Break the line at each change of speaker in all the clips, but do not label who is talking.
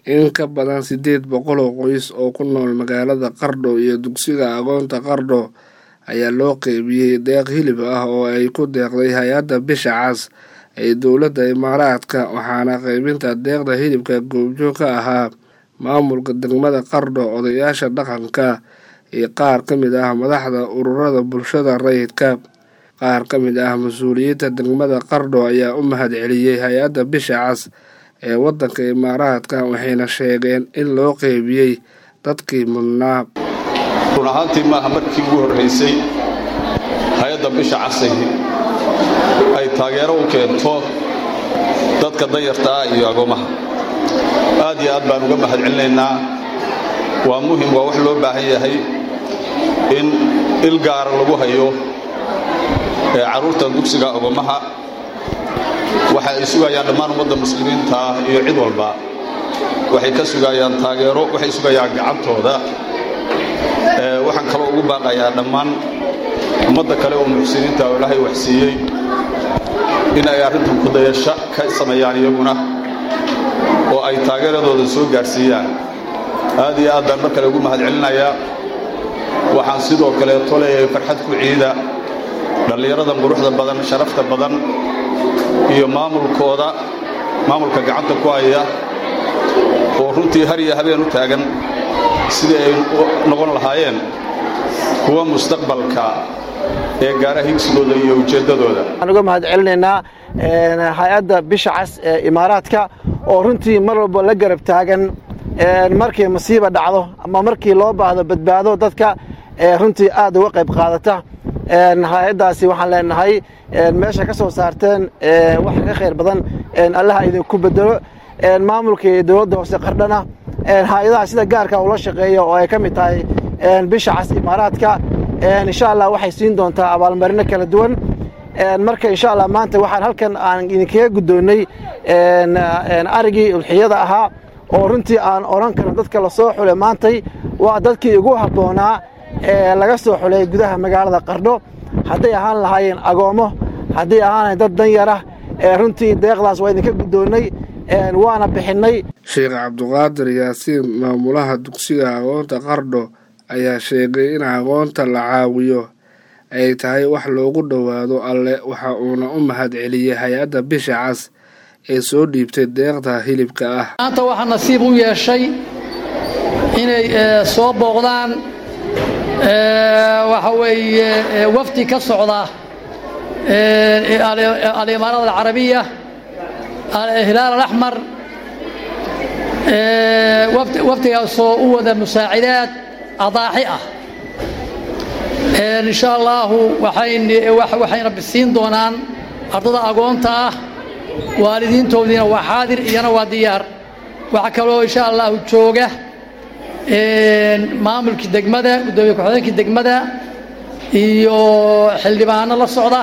in ka badan siddeed boqol oo qoys oo ku nool magaalada qardho iyo dugsiga agoonta qardho ayaa loo qeybiyey deeq hilib ah oo ay ku deeqday hay-adda bisha cas ee dowladda imaaraadka waxaana qeybinta deeqda hilibka goobjoog ka ahaa maamulka degmada qardho odayaasha dhaqanka iyo qaar ka mid ah madaxda ururada bulshada rayidka qaar ka mid ah mas-uuliyiinta degmada qardho ayaa u mahad celiyey hay-adda bisha cas ee waddanka imaaraadka waxayna sheegeen in loo qeybiyey dadkii mudnaa
run ahaantii maaha markii ugu horraysay hay-adda bisha casay ay taageero u keento dadka danyarta ah iyo agoomaha aad iyo aad baan uga mahad celinaynaa waa muhim waa wax loo baahan yahay in il gaara lagu hayo ee carruurta dugsiga agoomaha waxa ay sugayaan dhammaan ummadda muslimiinta ah iyo cid walba waxay ka sugayaan taageero waxay sugayaan gacantooda waxaan kaloo ugu baaqayaa dhammaan ummadda kale oo muxsiniinta oo ilaahay waxsiiyey in ay arrintan kudayasho ka sameeyaan iyaguna oo ay taageeradooda soo gaadhsiiyaan aad iyo aad baan mar kale ugu mahad celinayaa waxaan sidoo kaleeto leeyahay farxad ku ciida dhallinyaradan quruxda badan sharafta badan iyo maamulkooda maamulka gacanta ku haya oo runtii har iyo habeen u taagan sidii ay noqon lahaayeen kuwa mustaqbalka ee gaara higsigooda iyo ujeeddadooda
waxaan uga mahad celinaynaa hay-adda bisha cas ee imaaraadka oo runtii mar walba la garab taagan markii masiiba dhacdo ama markii loo baahdo badbaado dadka runtii aad uga qayb qaadata hay-addaasi waxaan leenahay meesha ka soo saarteen wax ka khayr badan allaha idinku bedelo maamulka iyo dowladda hoose qardhana hay-adaha sida gaarka ula shaqeeya oo ay ka mid tahay bisha cas imaaraadka insha allah waxay siin doontaa abaalmarino kala duwan marka insha allah maanta waxaan halkan aan idinkaga guddoonnay arigii ulxiyada ahaa oo runtii aan odhan karno dadka lasoo xulay maantay waa dadkii ugu habboonaa ee laga soo xulay gudaha magaalada qardho hadday ahaan lahaayeen agoommo hadday ahaan dad danyarah runtii deeqdaas waa idinka guddoonnay waana bixinnay
sheekh cabduqaadir yaasiin maamulaha dugsiga agoonta qardho ayaa sheegay in agoonta la caawiyo ay tahay wax loogu dhowaado alle waxa uuna u mahad celiyey hay-adda bisha cas ee soo dhiibtay deeqda hilibka ah
maanta waxaa nasiib u yeeshay inay soo booqdaan waxa weeye wafdi ka socda alimaarada alcarabiya hilaal alaxmar wafdigaasoo u wada musaacidaad adaaxi ah insha allaahu waxayna bisiin doonaan ardada agoonta ah waalidiintoodiina waa xaadir iyana waa diyaar waxaa kaloo insha allahu jooga maamulkii degmada guddoomiye ku-xigeenkii degmada iyo xildhibaano la socda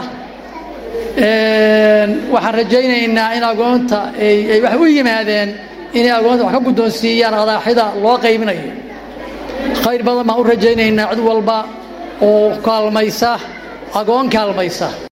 waxaan rajaynaynaa in agoonta ay wax u yimaadeen inay agoonta wax ka guddoonsiiyaan adaaxida loo qaybinayo khayr badan baan u rajaynaynaa cid walba oo kaalmaysa agoon kaalmaysa